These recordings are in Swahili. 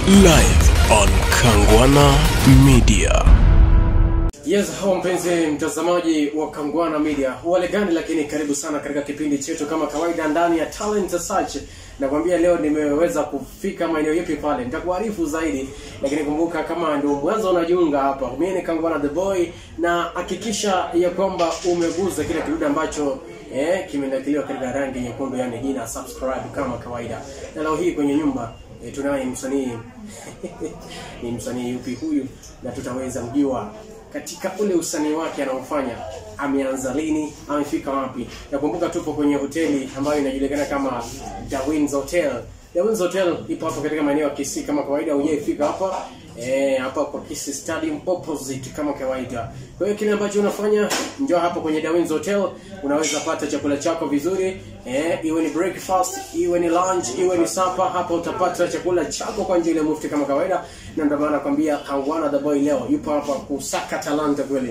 live on Kangwana Media. Yes, hao mpenzi mtazamaji wa Kangwana Media, wale gani, lakini karibu sana katika kipindi chetu kama kawaida ndani ya Talent Search. Nakwambia leo nimeweza kufika maeneo yapi pale, nitakuarifu zaidi, lakini kumbuka kama ndio mwanzo unajiunga hapa, mimi ni Kangwana the boy, na hakikisha ya kwamba umeguza kile kidude ambacho eh, kimenakiliwa katika rangi nyekundu, yani jina subscribe kama kawaida. Na leo hii kwenye nyumba e, tunaye msanii ni msanii yupi huyu, na tutaweza mjua katika ule usanii wake anaofanya, ameanza lini, amefika wapi. Nakumbuka tupo kwenye hoteli ambayo inajulikana kama Dawins Hotel. Dawins Hotel ipo hapo katika maeneo ya Kisii kama kawaida, hujaifika hapa eh, hapa kwa Kisii Stadium opposite kama kawaida. Kwa hiyo kile ambacho unafanya, njoo hapo kwenye Dawins Hotel, unaweza pata chakula chako vizuri eh, iwe ni breakfast, iwe ni lunch, iwe ni supper. Hapa utapata chakula chako kwa njia ile mufti kama kawaida, na ndio maana nakwambia Kangwana the boy leo yupo hapa kusaka talanta kweli.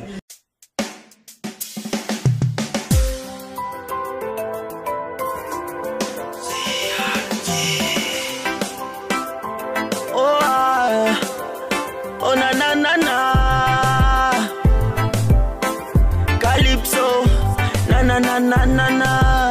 Oh, ah. oh na na na na Calypso na na na na na na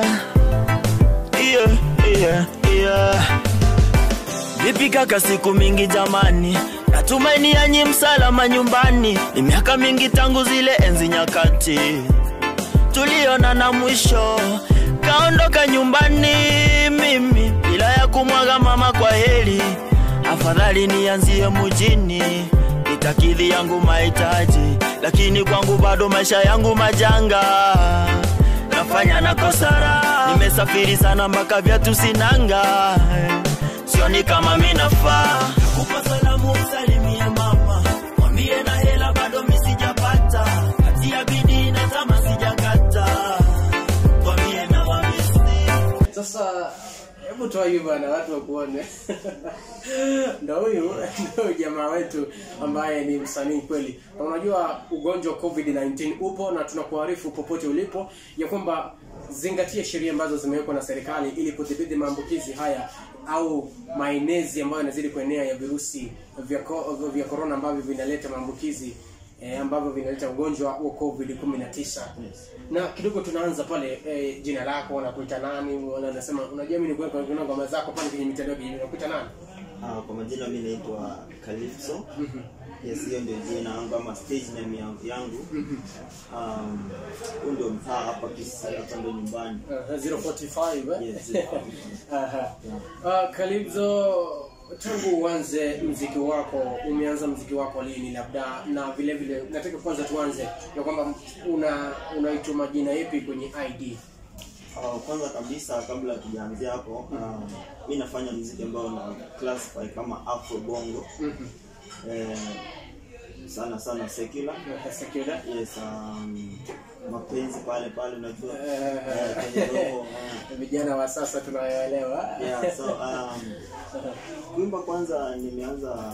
yeah, yeah, yeah. Vipi kaka, siku mingi jamani, natumaini yanyi msalama nyumbani. Ni miaka mingi tangu zile enzi nyakati tuliona na mwisho kaondoka nyumbani mimi bila ya kumwaga mama kwa heri afadhali nianzie mujini nitakidhi yangu mahitaji lakini kwangu bado maisha yangu majanga nafanya na kosara nimesafiri sana mpaka vyatu sinanga sioni kama minafaa kupa salamu usalimie mama mwambie na hela bado misijapata kati ya bidii na tama sijakata mwambie na wamisi Sasa hebu toa hivi bwana, watu wakuone. Ndo huyu ndio jamaa wetu ambaye ni msanii kweli, na unajua ugonjwa wa COVID-19 upo na tunakuarifu popote ulipo ya kwamba zingatia sheria ambazo zimewekwa na serikali ili kudhibiti maambukizi haya au maenezi ambayo yanazidi kuenea ya virusi vya ko- vya corona ambavyo vinaleta maambukizi eh, ambavyo vinaleta ugonjwa wa COVID 19 na kidogo tunaanza pale eh, jina lako wanakuita nani Wala unasema unajua mimi nikuweka kuna ngoma zako pale kwenye mitandao ya kijamii unakuita nani Ah, kwa majina mi naitwa Calypso. Yes, hiyo ndio jina yangu ama stage name yangu yangu. Um, huu ndio mtaa hapa Kisii, hapa ndio nyumbani. uh, 045 eh? Yes, 045. Aha. Uh, Kalibzo tangu uanze mziki wako umeanza mziki wako lini labda na vile vile nataka kwanza tuanze ya kwamba una unaitwa majina yapi kwenye ID Ah, kwanza kabisa kabla tujaanzia hapo, um, mi nafanya muziki ambao na classify kama Afro Bongo. Eh, sana sana secular. Secular Yes, um, mapenzi pale pale unajua. Eh. Eh, kwenye roho, eh. vijana wa sasa tunayoelewa yeah, so um, kuimba kwanza nimeanza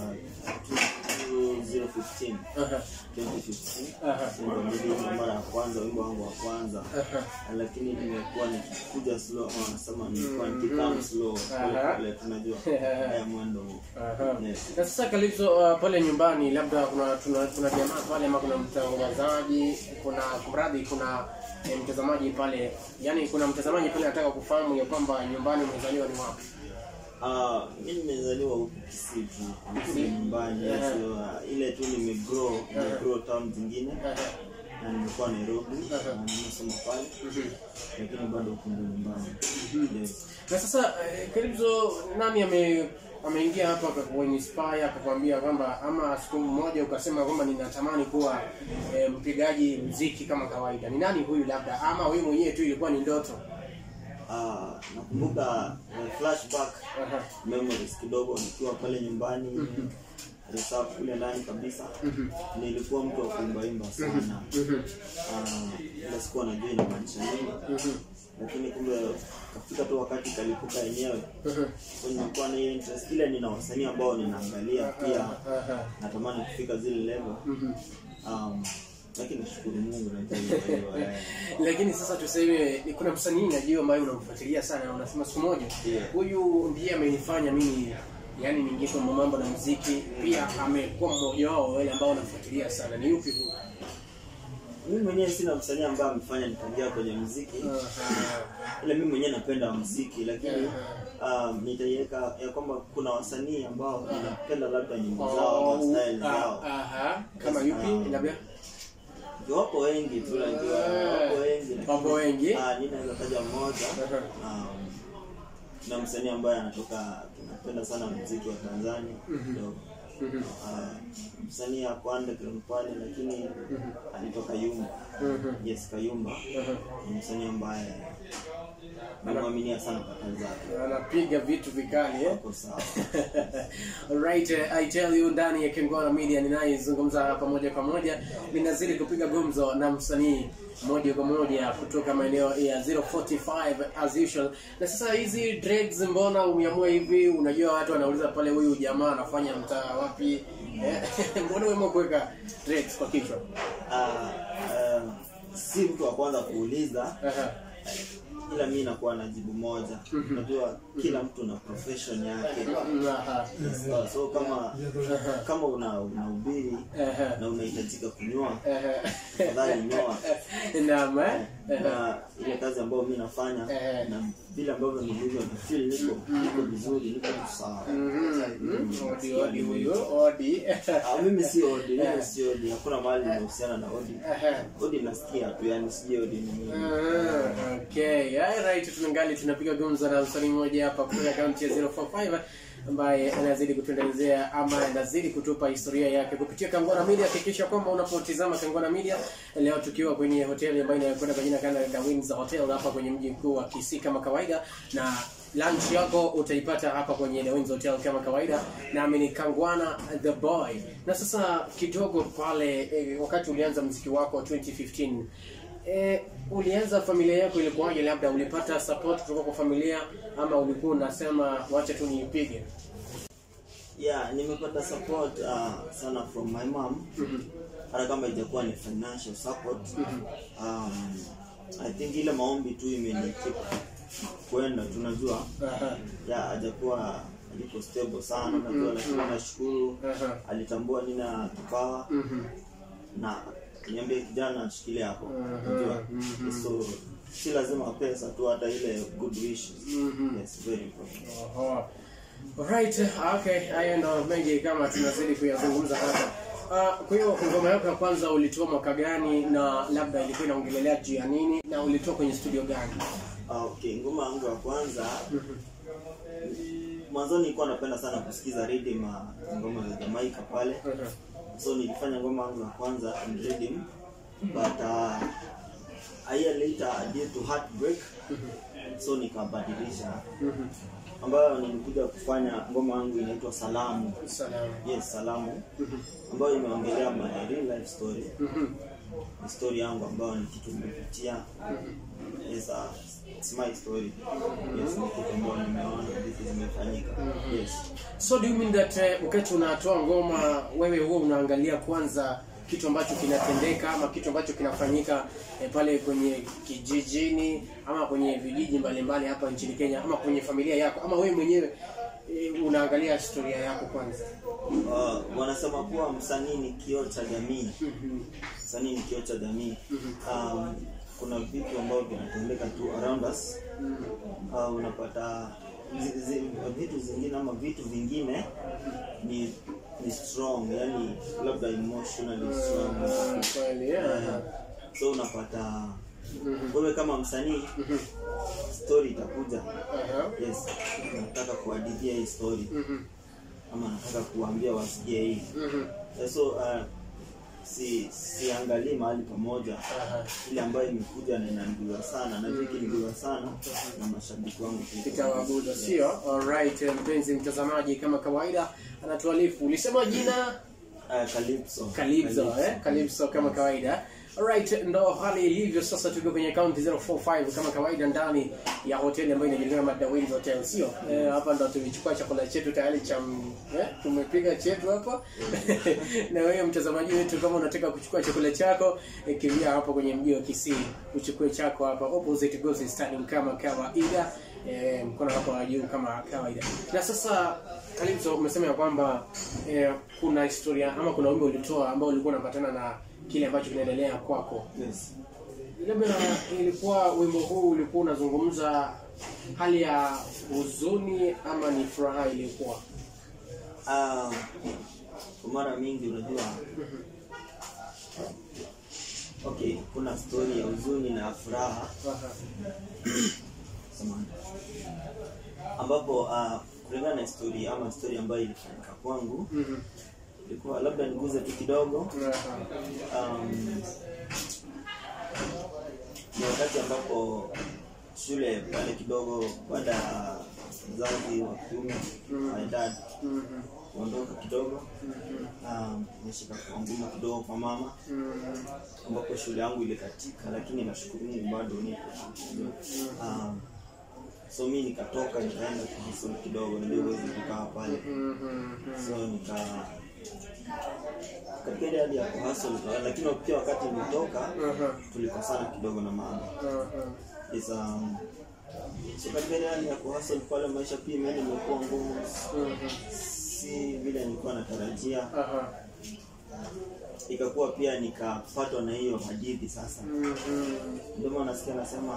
2015 Aha. 2015 Aha. ndio niliimba mara ya kwanza wimbo wangu wa kwanza Aha. lakini nimekuwa nikikuja slow ama wanasema nilikuwa nikikam slow pole Aha. pole tunajua haya mwendo huu Aha. Yes. Na sasa Kalipso, uh, pale nyumbani labda kuna tuna, tuna jamaa pale ama kuna mtangazaji, kuna kumradhi, kuna eh, mtazamaji pale, yani kuna mtazamaji pale anataka kufahamu ya kwamba nyumbani umezaliwa ni wapi? Ah, mi nimezaliwa huku Kisii tu Kisii nyumbani Aha. so, uh, ile tu nimegrow nimegrow town zingine Aha. na nimekuwa Nairobi Aha. na nimesoma pale lakini bado huku ndio nyumbani yes. Na sasa eh, Kalipso, nani ame ameingia hapa akakuinspire akakwambia kwamba ama siku moja ukasema kwamba ninatamani kuwa eh, mpigaji mziki kama kawaida? Ni nani huyu labda, ama wewe mwenyewe tu ilikuwa ni ndoto? Ah, nakumbuka uh, flashback Aha. memories kidogo nikiwa pale nyumbani reserve kule ndani kabisa nilikuwa mtu wa kuimbaimba sana Ah, ila sikuwa najua inamaanisha nini lakini kumbe kafika tu wakati kalipuka yenyewe so nilikuwa na hiyo interest ile nina wasanii ambao ninaangalia pia Aha. natamani kufika zile level um, lakini nashukuru Mungu najua hivyo, eh. lakini sasa tuseme ni kuna msanii najua ambaye unamfuatilia sana na unasema siku moja Yeah. huyu ndiye amenifanya mimi yaani niingie kwa mambo na muziki pia amekuwa mmoja wao wale ambao unafuatilia sana ni yupi huyu mimi mwenyewe sina msanii ambaye amefanya nikaingia kwenye muziki ila mimi mwenyewe napenda muziki lakini um, nitaiweka ya kwamba kuna wasanii ambao ninapenda labda nyimbo zao ama style zao aha kama yupi labda Ndio wapo wengi tu najua wapo wengi lakini- Wapo wengi? ah ninaweza taja mmoja um, na msanii ambaye anatoka tunapenda sana muziki wa Tanzania kidogo Ah, msanii hapo underground pale lakini alitoka Yumba yes Kayumba ni msanii ambaye namwaminia sana kwa kazi zake anapiga vitu vikali eh? wako sawa Alright, uh, I tell you ndani ya Kengwana Media ninayezungumza hapa moja kwa moja ninazidi kupiga gumzo na msanii moja kwa moja kutoka maeneo ya 045 as usual. Na sasa hizi dreads mbona umeamua hivi? Unajua watu wanauliza pale huyu jamaa anafanya mtaa wapi? Eh, mbona umeamua kuweka dreads kwa kichwa? Ah, ah, si mtu wa kwanza kuuliza Aha. ila mi nakuwa na jibu moja unajua kila mtu na profession yake Aha. so, so kama kama una unahubiri Aha. na unahitajika kunyoa Aha. tafadhali nyoa Naam, eh? na ile kazi ambayo mi nafanya Eh. na vile ambavyo nilivyo na feel niko niko vizuri niko tu sawa Mhm. Odi odi huyo odi. Ah, mimi si odi mimi si odi hakuna mahali inahusiana na odi Aha. odi nasikia tu yani sijui odi ni nini Ah, okay alright tunangali tunapiga gumzo na msanii mmoja hapa kutoka akaunti ya 045 ambaye anazidi kutuendelezea ama anazidi kutupa historia yake kupitia Kangwana Media. Hakikisha kwamba unapotizama Kangwana Media leo, tukiwa kwenye hoteli ambayo inayokwenda kwa jina kana la Windsor Hotel hapa kwenye mji mkuu wa Kisii kama kawaida, na lunch yako utaipata hapa kwenye The Windsor Hotel kama kawaida, nami ni Kangwana the boy. Na sasa kidogo pale eh, wakati ulianza mziki wako 2015 Eh, ulianza familia yako ilikuwaje? Labda ulipata support kutoka kwa familia ama ulikuwa unasema wacha tu niipige? yeah nimepata support uh, sana from my mom hata kama ijakuwa ni financial support um, i think ile maombi tu imenikeep kwenda tunajua Aha. ya hajakuwa aliko stable sana najua lakini nashukuru Aha. alitambua nina kipawa na niambie kijana ashikilie hapo unajua so si lazima pesa tu hata ile good wishes yes very important Oho. Alright, okay, hayo ndo mengi kama tunazidi kuyazungumza hapa. Uh, kwa hiyo ngoma yako ya kwanza ulitoa mwaka gani na labda ilikuwa inaongelelea juu ya nini na ulitoa kwenye studio gani? Ah, okay ngoma yangu ya kwanza mwanzoni nilikuwa napenda sana kusikiza rhythm ah, ngoma za Jamaica pale so nilifanya ngoma yangu ya kwanza in rhythm but uh, a year later due to heartbreak so nikabadilisha ambayo nilikuja kufanya ngoma yangu inaitwa Salamu Salamu. yes Salamu ambayo imeongelea my real life story ni story yangu ambayo ni kitu nimepitia yes, uh, it's my story yes ni kitu ambayo nimeona vitu zimefanyika yes So do you mean that uh, wakati unatoa ngoma wewe huwa unaangalia kwanza kitu ambacho kinatendeka ama kitu ambacho kinafanyika eh, pale kwenye kijijini ama kwenye vijiji mbalimbali hapa nchini Kenya ama kwenye familia yako ama wewe mwenyewe eh, unaangalia historia yako kwanza? uh, wanasema kuwa msanii ni kioo cha jamii msanii ni kioo cha jamii um, kuna vitu ambavyo vinatendeka tu around us uh, unapata zi, zi, vitu zingine ama vitu vingine ni ni strong yani labda emotionally strong Kweli, yeah. Eh, so unapata wewe kama msanii story itakuja Aha. yes nataka kuhadithia hii story ama nataka kuambia wasikie hii Eh, so uh, si siangalii mahali pamoja ile ambayo imekuja na inaniguza sana na vikiniguza sana na mashabiki wangu pia. Itawaguza sio? Alright, mpenzi mtazamaji, kama kawaida anatualifu. Ulisema jina Ah, Calypso. Calypso, eh? Calypso kama kawaida. Alright, ndo hali ilivyo sasa. Tuko kwenye county 045 kama kawaida ndani ya hoteli ambayo inajulikana kama The Winds Hotel, sio? Eh, hapa ndo tumechukua chakula chetu tayari cha m- eh, tumepiga chetu hapa. na wewe mtazamaji wetu, kama unataka kuchukua chakula chako, eh, kimbia hapo kwenye mji wa Kisii, uchukue chako hapa opposite Gosi Stadium kama kawaida. Eh, mkono wako wa juu kama kawaida. Na sasa Calypso umesema ya kwamba eh, kuna historia ama kuna wimbo ulitoa ambao ulikuwa unapatana na kile ambacho kinaendelea kwako. Yes. Labda ilikuwa wimbo huu ulikuwa unazungumza hali ya huzuni ama ni furaha ilikuwa? Ah, kwa mara mingi unajua okay kuna story ya huzuni na ya furaha Aha. samahani. ambapo ah, kulingana na historia ama story ambayo ilifanyika kwangu Mhm. ilikuwa labda niguze tu kidogo Aha. um, ni wakati ambapo shule pale kidogo baada ya mzazi wa kiume my dad Mhm. kuondoka kidogo Mhm. um, nishika kwa ngumu kidogo kwa mama Mhm. ambapo shule yangu ilikatika lakini nashukuru Mungu bado nipo um, so mi nikatoka nikaenda kuhustle kidogo ndio uwezi kukaa pale Mhm. so nika katika ile hali ya kuhustle lakini pia wakati nilitoka Aha. tulikosana kidogo na mama Aha. is um, so katika ile hali ya kuhustle pale maisha pia imeenda imekuwa ngumu Mhm. si vile nilikuwa natarajia Aha. ikakuwa pia nikapatwa na hiyo hadithi sasa Mhm. ndio maana nasikia nasema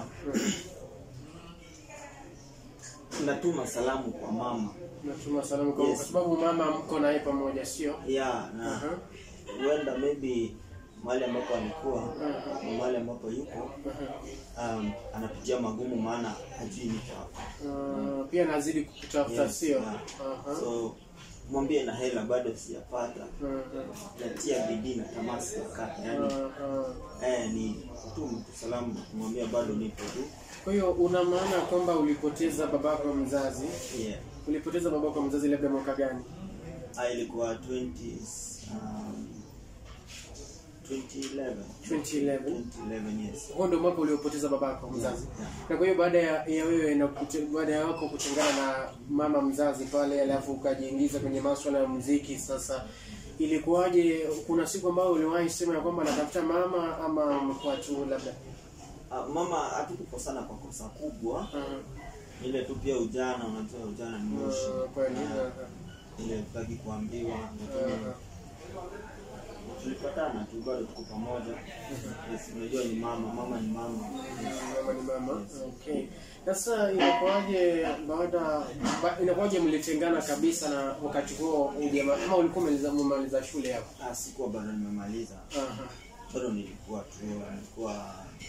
natuma salamu kwa mama Natuma salamu kwa Yes. kwa sababu mama mko naye pamoja sio? ya na Aha. huenda maybe mahali ambapo alikuwa Aha. na mahali ambapo yuko Aha. um, anapitia magumu maana hajui niko hapa Uh, pia nazidi kukutafuta Yes, sio? yeah. Aha. so mwambie na hela bado sijapata Aha. natia bidii na tamaa sijakata yani Aha. eh, ni kutuma tu salamu na kumwambia bado nipo tu Kwa hiyo una maana kwamba ulipoteza babako mzazi, yeah. ulipoteza babako mzazi labda mwaka gani? Ah, ilikuwa 20 um, 2011 2011. 2011 yes Huo ndio mwaka uliopoteza babako mzazi. Yeah. Na kwa hiyo baada ya, ya wewe na kute- baada ya wako kutengana na mama mzazi pale, alafu ukajiingiza kwenye masuala ya muziki sasa ilikuwaje? Kuna siku ambayo uliwahi sema ya kwamba natafuta mama ama umekuwa tu labda Ah, mama hatukukosana kwa kosa kubwa uh, ile tu pia ujana unajua ujana ni moshi uh, kweli Ah, uh, ile tutaki kuambiwa lakini uh, tulipatana tu bado tuko pamoja yes, unajua ni mama mama ni mama mama ni mama. Okay. Sasa inakuwaje baada ba, inakuwaje mlitengana kabisa na wakati huo ujamaa ama ulikuwa umaliza umemaliza shule hapo? ah, sikuwa bado nimemaliza Aha. bado nilikuwa tu nilikuwa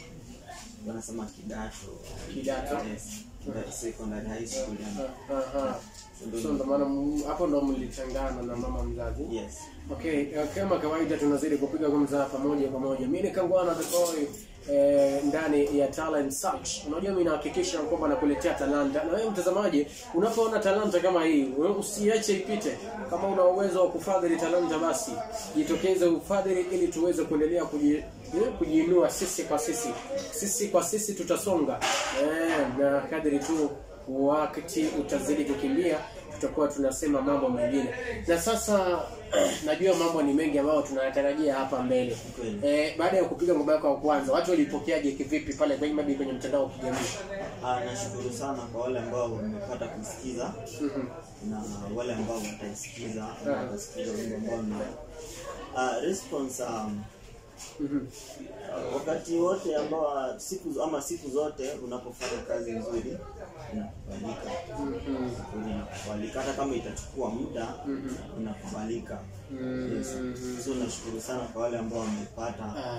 wanasema kidato Kidato. yes, kida- secondary high school yani. Aha. So ndo So ndo maana m- hapo ndo mlitengana na mama mzazi. yes Okay, eh, kama kawaida tunazidi kupiga gumza pamoja kwa moja. Mimi ni Kangwana the boy eh, ndani ya Talent Search. Unajua mimi nahakikisha kwamba nakuletea talanta. Na wewe mtazamaji, unapoona talanta kama hii, wewe usiache ipite. Kama una uwezo wa kufadhili talanta basi jitokeze ufadhili ili tuweze kuendelea kuji, eh, kujiinua sisi kwa sisi. Sisi kwa sisi tutasonga. Eh, na kadri tu wakati utazidi kukimbia tutakuwa tunasema mambo mengine na sasa najua mambo ni mengi ambayo tunayatarajia hapa mbele Kweli. eh, baada ya kupiga ngoma yako ya kwanza watu walipokeaje kivipi pale kwenye maybe kwenye mtandao wa kijamii ah, nashukuru sana kwa wale ambao wamepata kusikiza Mhm. na wale ambao wataisikiza ama watasikiza wimbo ambao na ah, response um, Mhm. wakati wote ambao siku ama siku zote unapofanya kazi nzuri inakubalika Mhm. Kweli inakubalika hata kama itachukua muda inakubalika yes. so nashukuru sana kwa wale ambao wamepata Aha.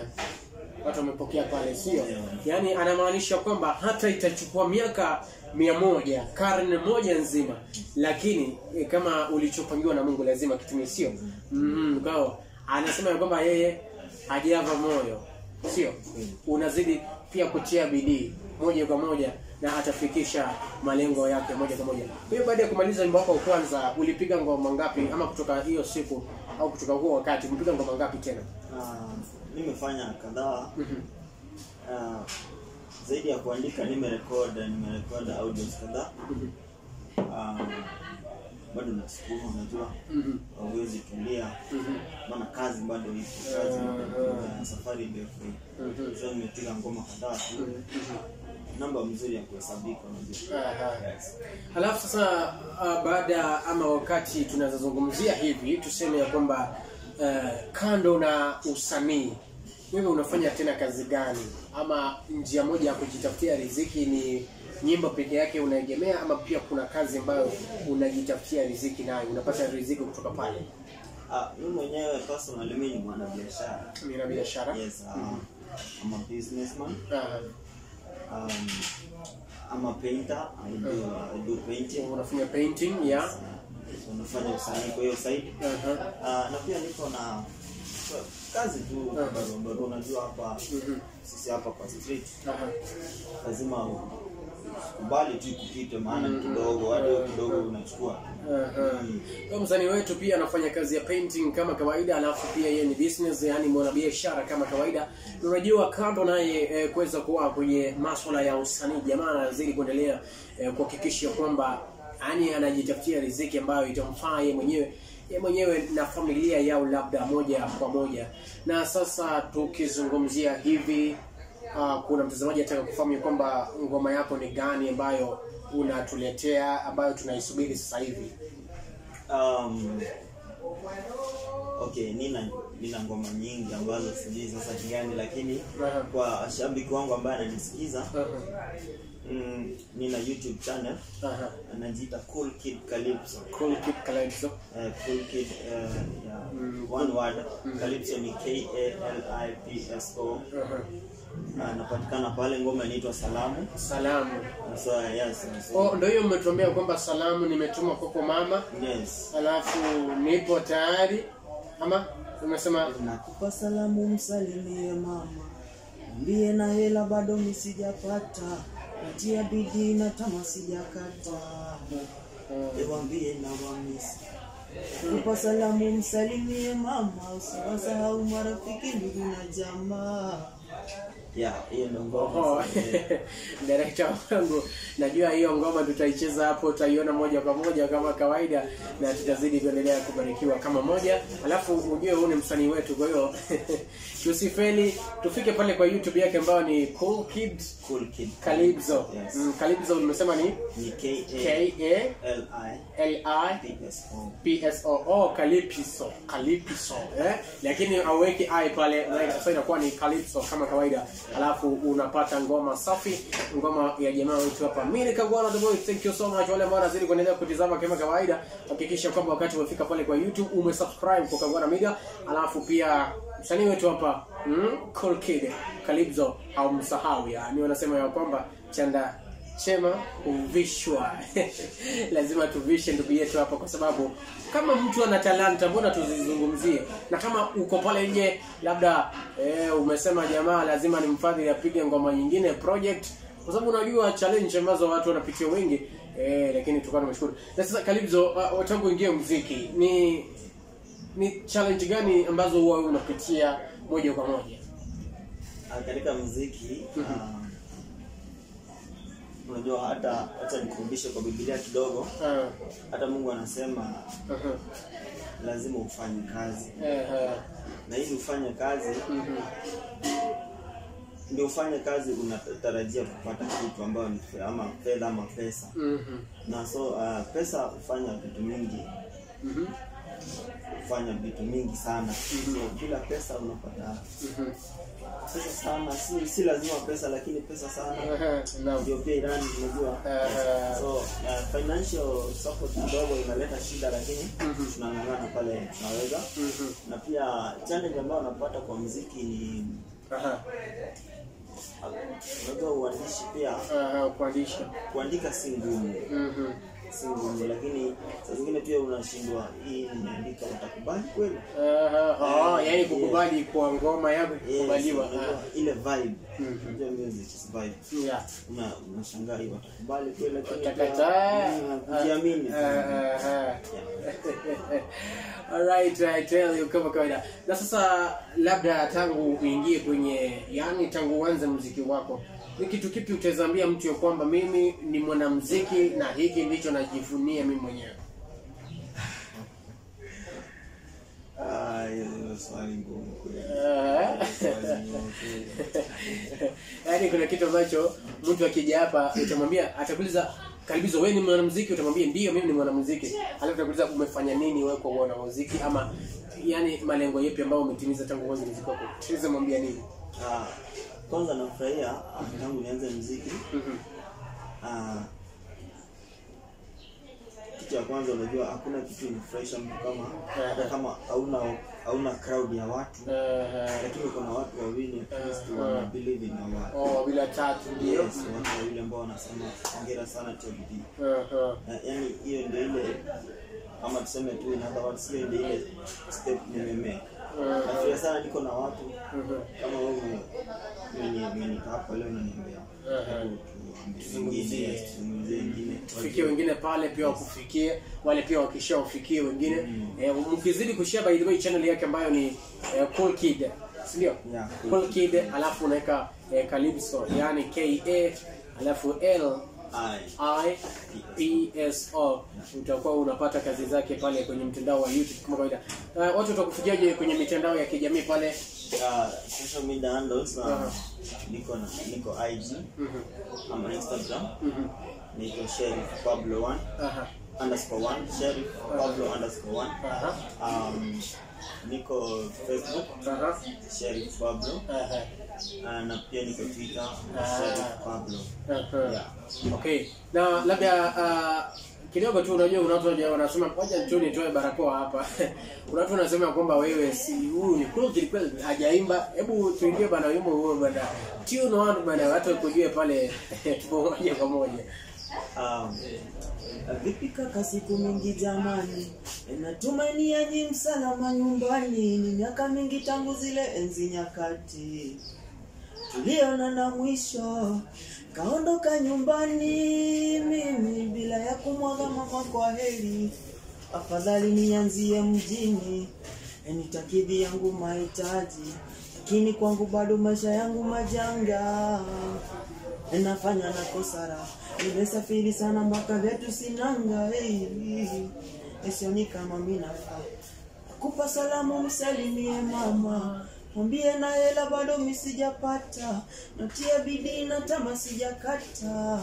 watu wamepokea pale sio Yeah. yaani anamaanisha kwamba hata itachukua miaka mia moja karne moja nzima lakini eh, kama ulichopangiwa na mungu lazima kitumie sio mm, kwao anasema ya kwamba yeye hajava moyo sio unazidi pia kutia bidii moja kwa moja na atafikisha malengo yake moja kwa moja kwa hiyo baada ya kumaliza wimbo wako wa kwanza ulipiga ngoma ngapi ama kutoka hiyo siku au kutoka huo wakati umepiga ngoma ngapi tena Ah, nimefanya kadhaa Ah, zaidi ya kuandika nimerekod nimerekod audios kadhaa Ah, bado nasukuma unajua Mhm. hauwezi tulia maana kazi bado ipo kazi Ah, na safari ndefu Mhm. so nimepiga ngoma kadhaa tu namba mzuri ya kuhesabika unajua Aha. yes. Halafu sasa uh, baada ama wakati tunazozungumzia hivi tuseme ya kwamba uh, kando na usanii wewe unafanya tena kazi gani ama njia moja ya kujitafutia riziki ni nyimbo peke yake unaegemea ama pia kuna kazi ambayo unajitafutia riziki nayo unapata riziki kutoka pale ah mimi mwenyewe personally mimi ni mwanabiashara mina biashara yes uh, I'm a businessman Aha. um, I'm a painter I do, I do painting unafanya painting ya uh, unafanya usanii kwa hiyo side Aha. uh, na pia niko na kazi tu bado bado unajua hapa sisi hapa kwa street Aha. lazima kubali tu kupite maana ni kidogo hadi hiyo kidogo unachukua Aha. Kwa msanii wetu pia anafanya kazi ya painting kama kawaida, alafu pia yeye ni business, yani mwanabiashara kama kawaida. Na Unajua, kando naye eh, kuweza kuwa kwenye masuala ya usanii, jamaa anazidi kuendelea eh, kuhakikisha kwamba yani anajitafutia riziki ambayo itamfaa yeye mwenyewe yeye mwenyewe na familia yao labda moja kwa moja. Na sasa tukizungumzia hivi uh, kuna mtazamaji ataka kufahamu ya kwamba ngoma yako ni gani ambayo unatuletea ambayo tunaisubiri sasa hivi. um, okay nina nina ngoma nyingi ambazo sijui sasa ni gani lakini Aha. kwa shabiki wangu ambaye ananisikiza Aha. mm, nina youtube channel Aha. anajiita cool kid calypso Cool Kid Calypso. uh, cool kid uh, yeah, one word calypso ni k a l i p s o Aha. anapatikana pale ngoma inaitwa salamu Salamu. so yes so, Oh, ndio hiyo mmetuambia kwamba salamu nimetuma kwako mama, yes alafu nipo tayari ama umesema nakupa salamu msalimie mama mwambie na hela bado misijapata natia bidii na tama sijakata ewambie na wamisi kupa salamu msalimie mama usiwasahau marafiki ndugu na jamaa ya hiyo ndo ngoma Oh, sasa. director wangu, najua hiyo ngoma tutaicheza hapo, utaiona moja kwa moja kama kawaida, na tutazidi kuendelea kubarikiwa kama moja. Alafu ujue huu ni msanii wetu, kwa hiyo tusifeli, tufike pale kwa YouTube yake ambayo ni Cool Kid Cool Kid Calypso. Yes. Mm, Calypso umesema ni ni K A K A L I L I P S O PSO oh, Calypso Calypso eh? Lakini auweki i pale na sasa inakuwa ni Calypso kama kawaida, alafu unapata ngoma safi, ngoma ya jamaa wetu hapa. Mimi nikagwana the boy, thank you so much. Wale ambao wanazidi kuendelea kutizama kama kawaida, hakikisha kwamba wakati umefika pale kwa YouTube umesubscribe kwa Kagwana Media, alafu pia msanii wetu hapa mm, Cool Kid Calypso haumsahau, yani wanasema ya kwamba chanda chema huvishwa lazima tuvishe ndugu yetu hapa kwa sababu kama mtu ana talanta mbona tuzizungumzie na kama uko pale nje labda eh, umesema jamaa lazima ni mfadhili apige ngoma nyingine project kwa sababu unajua challenge ambazo watu wanapitia wengi eh, lakini tukawa tumeshukuru na sasa Calypso uh, tangu ingie muziki ni ni challenge gani ambazo huwa unapitia moja kwa moja Ah, katika muziki ah, unajua hata acha nikurudishe kwa Biblia kidogo Ah, hata Mungu anasema aha. lazima ufanye kazi Eh, eh, na ili ufanye kazi mhm. ndio ufanye kazi unatarajia kupata kitu ambayo ni fe- ama fedha ama pesa Mhm. na so uh, pesa hufanya vitu mingi Mhm. hufanya vitu mingi sana so bila pesa unapata Mhm. pesa sana si, si lazima pesa lakini pesa sana Aha, naam. ndio pia Iran unajua Aha. so uh, financial support kidogo inaleta shida lakini tunang'ang'ana pale tunaweza Mhm. na pia challenge ambayo unapata kwa muziki ni Aha. unajua uandishi pia Aha, kuandisha. kuandika si ngumu Mhm. si ngumu lakini saa zingine pia unashindwa hii nimeandika utakubali kweli Aha, oh, Eh, yani yes. kukubali kwa ngoma yako Yes, kukubaliwa. unajua Ah, ile vibe Mhm. unajua music is vibe yeah. una unashangaa hii watakubali kweli lakini pia, Utakataa. mm, kujiamini Ah, ah, ah. Alright, I tell you kama kawaida. Na sasa labda tangu uingie kwenye yani tangu uanze muziki wako ni kitu kipi utazambia mtu ya kwamba mimi ni mwanamuziki na hiki ndicho najivunia mimi mwenyewe? Ah, hiyo ndio swali ngumu kweli. Ah. Swali ngumu kweli. yaani kuna kitu ambacho mtu akija hapa utamwambia atakuuliza karibizo wewe ni mwanamuziki utamwambia ndio mimi ni mwanamuziki alafu utakuuliza umefanya nini wewe kwa mwanamuziki ama yani malengo yapi ambayo umetimiza tangu mwanzo muziki wako tuweze mwambia nini Ah, kwanza nafurahia ah, tangu nianze muziki Mhm. Ah, kitu ya kwanza unajua hakuna kitu inafurahisha mtu kama hata kama hauna hauna crowd ya watu Eh, lakini kuna watu wawili at least Eh, wana eh. believe in your work. oh bila tatu ndio Yes, watu wawili ambao wanasema hongera sana tia bidii. Eh, eh. Na yaani hiyo ndio ile kama tuseme tu in other words hiyo ndio ile step nimemake. Nafurahia sana niko na watu kama wewe mwenye mwenye hapa leo unaniambia. Hebu tuambie wengine, yes, tuzungumzie wengine. tufikie wengine pale pia wakufikie wale pia wakisha wafikie wengine eh, mkizidi kushare by the way channel yake ambayo ni eh, cool kid si ndio Yeah, Cool cool kid alafu unaweka eh, calypso yani k a alafu l Ai. i p s o utakuwa unapata kazi zake pale kwenye mtandao wa youtube kama kawaida uh, watu watakufikiaje kwenye mitandao ya kijamii pale Uh, social media handles uh, Aha. niko na niko IG Mhm, ama Instagram mhm. niko Sheriff Pablo 1 aha underscore 1 Sheriff Pablo underscore 1 aha um, niko Facebook aha Sheriff Pablo aha uh, na pia niko Twitter Ah. Sheriff Pablo Aha. yeah. Okay. Na labda uh, kidogo tu unajua kuna watu waja- wanasema ngoja tu nitoe barakoa hapa. kuna watu wanasema kwamba wewe si huyu ni kweli kweli hajaimba. Hebu tuingie bana wimbo huo bana. Tune one bana watu wakujue pale moja kwa moja. Um, vipi kaka, siku mingi jamani, natumainia nyi msalama nyumbani. Ni miaka mingi tangu zile enzi nyakati tuliona na mwisho kaondoka nyumbani, mimi bila ya kumwaga mama kwa heri. Afadhali nianzie mjini, nitakidhi yangu mahitaji, lakini kwangu bado maisha yangu majanga nafanya na kosara nimesafiri sana mpaka vyetu sinanga hey, sioni kama minafaa kupa salamu msalimie mama mwambie na hela bado misijapata natia bidii na tama sijakata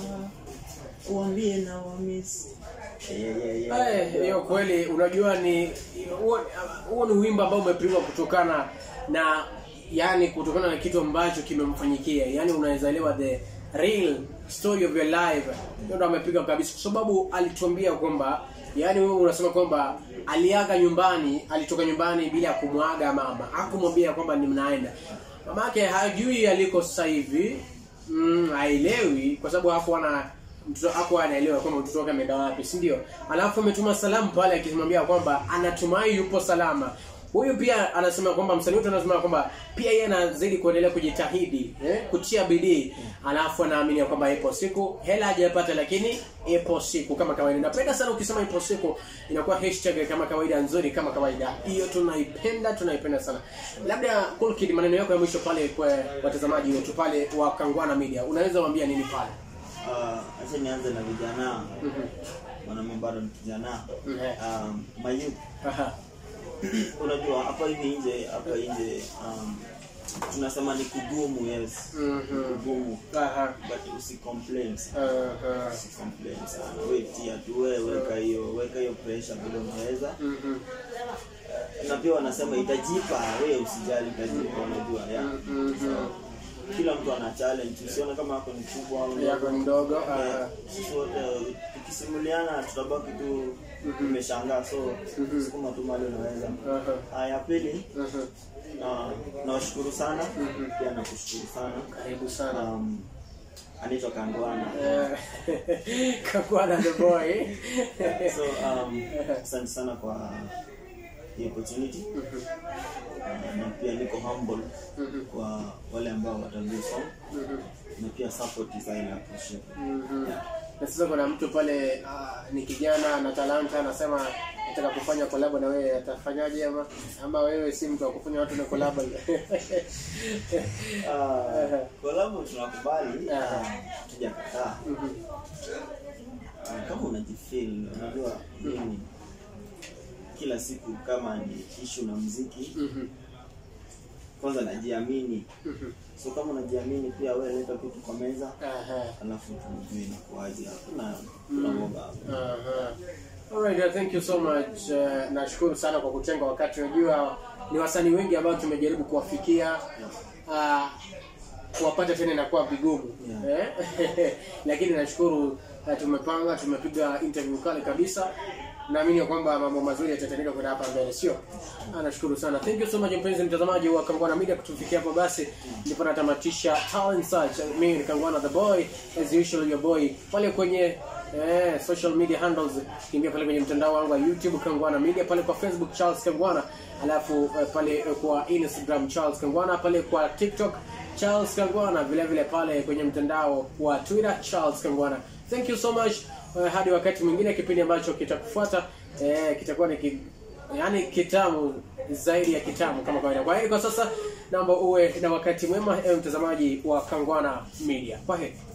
uambie na wamisi yeah, yeah, yeah. Eh, hiyo kweli unajua ni huo huo ni wimbo ambao umepigwa kutokana na yani kutokana na kitu ambacho kimemfanyikia yani unaweza elewa the real story of your life ndio ndo amepiga kabisa kwa sababu alituambia kwamba yani wewe unasema kwamba aliaga nyumbani alitoka nyumbani bila ya kumwaga mama hakumwambia kwamba ni mnaenda mamake hajui aliko sasa hivi mm, haelewi kwa sababu hapo ana mtoto hapo anaelewa kwamba mtoto wake ameenda wapi si ndio alafu ametuma salamu pale akimwambia kwamba anatumai yupo salama huyu pia anasema kwamba msanii wetu anasema kwamba pia yeye anazidi kuendelea kujitahidi eh, kutia bidii alafu anaamini ya kwamba ipo siku hela hajapata lakini ipo siku kama kawaida napenda sana ukisema ipo siku inakuwa hashtag kama kawaida nzuri kama kawaida hiyo tunaipenda tunaipenda sana labda cool kid maneno yako ya mwisho pale kwa watazamaji wetu pale wa Kangwana Media unaweza waambia nini pale Ah, acha nianze na vijana Mhm. mwanaume bado ni kijana Mhm. um, mayouth Aha. unajua hapa hivi nje hapa nje um, tunasema ni kugumu yes Mhm. ni kugumu Aha. but usicomplain sana Aha. usicomplain sana we tia tu we weka hiyo weka hiyo pressure vile unaweza Mhm. na pia wanasema itajipa we usijali itajipa unajua yeah. Mhm. kila mtu ana challenge usione kama ako ni kubwa au Yako ni ndogo. Yeah, Aha. sisi wote tukisimuliana tutabaki tu tumeshangaa so sukuma tu mali unaweza Aha. haya pili Mhm. na nawashukuru sana pia nakushukuru sana Karibu sana. um, anaitwa Kangwana Eh, Kangwana the boy. so um, asante sana kwa hii opportunity Uh, na pia niko humble kwa wale ambao wataview song na pia support is highly appreciated Mhm. yeah. Na sasa kuna mtu pale ah, ni kijana na talanta anasema nataka kufanya collab na wewe atafanyaje ama ama wewe si mtu wa kufanya watu na collab Uh, kolabo tunakubali Aha. uh, tujakataa uh, kama unajifeel unajua mimi kila siku kama ni ishu na mziki Mhm. kwanza najiamini so kama unajiamini pia wewe leta kitu kwa meza Aha. alafu tujue inakuaje hakuna hakuna woga hapo Aha. Alright, uh, thank you so much. Uh, nashukuru sana kwa kutenga wakati. Unajua ni wasanii wengi ambao tumejaribu kuwafikia uh, kuwapata tena inakuwa vigumu Yeah. eh? lakini nashukuru uh, tumepanga, tumepiga interview kali kabisa. Naamini ya kwamba mambo mazuri yatatendeka kwenda hapa mbele, sio? Ah, nashukuru sana. Thank you so much mpenzi mtazamaji wa Kangwana Media kutufikia hapo basi. Ndipo natamatisha Talent Search. Mimi ni Kangwana the boy as usual your boy. Pale kwenye eh, social media handles kimbia pale kwenye mtandao wangu wa YouTube Kangwana Media, pale kwa Facebook Charles Kangwana, alafu eh, pale eh, kwa Instagram Charles Kangwana, pale kwa TikTok Charles Kangwana, vile vile pale kwenye mtandao wa Twitter Charles Kangwana. Thank you so much. Eh, hadi wakati mwingine, kipindi ambacho kitakufuata eh, kitakuwa ni ki, yani kitamu zaidi ya kitamu kama kawaida. Kwa hiyo kwa sasa naomba uwe na wakati mwema, ewe mtazamaji wa Kangwana Media. Kwa heri.